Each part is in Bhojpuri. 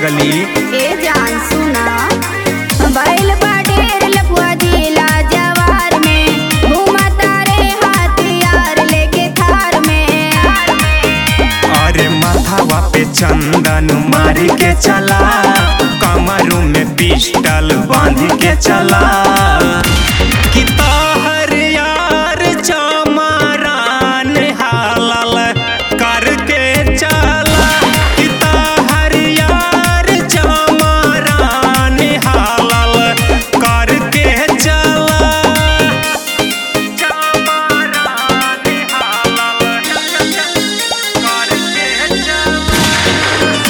पगली ए जान सुना बैल बाडेर लपुआ जिला जवार में घूमता रे हथियार लेके थार में अरे माथावा पे चंदन मार के चला कमरू में पिस्टल बांध के चला कि तोहर यार चमारान हालल करके चला कि तोहर यार चमारान हालल करके चला चमारान हालल करके चला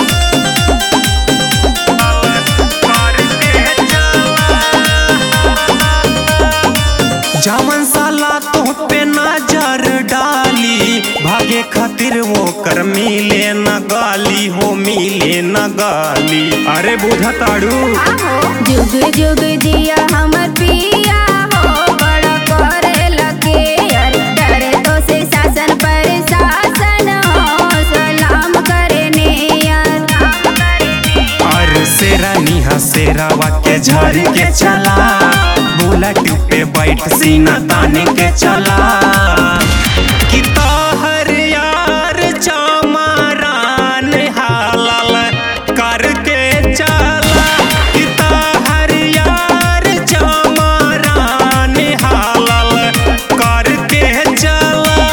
जामन साला तो पे नजर डाली भागे खातिर वो कर मिले न गाली हो मिले न गाली अरे बुझा ताड़ू आहो जुग जुग जिया हमर पिया हो बड़ा करे लगे यार डरे तो से शासन पर शासन हो सलाम करे ने यार और शेरानी हा शेरावा के झर के चला बुलेट पे बैठ सीना ताने के चला कि तोहर यार चमारान हालल करके चला कि तोहर यार चमारान हालल करके चला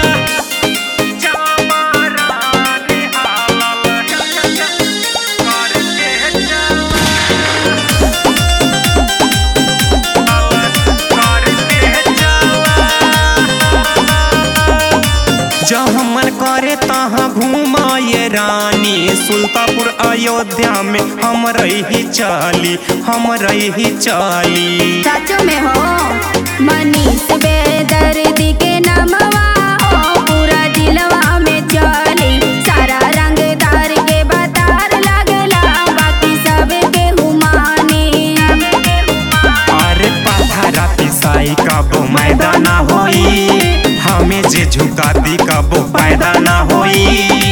चमारान हालल करके चला जहाँ मन करे तहाँ घुमाए रानी सुल्तापुर अयोध्या में हम रही चाली हम रही चाली सच में हो मनीष बेदर्दी के नामवा हो पूरा दिलवा में चली सारा रंगदार के बतार लगला बाकी सब के हुमानी अरे पथरा पिसाई कबो मैदाना होई हमें जे झुका दी कबो पैदा ना होई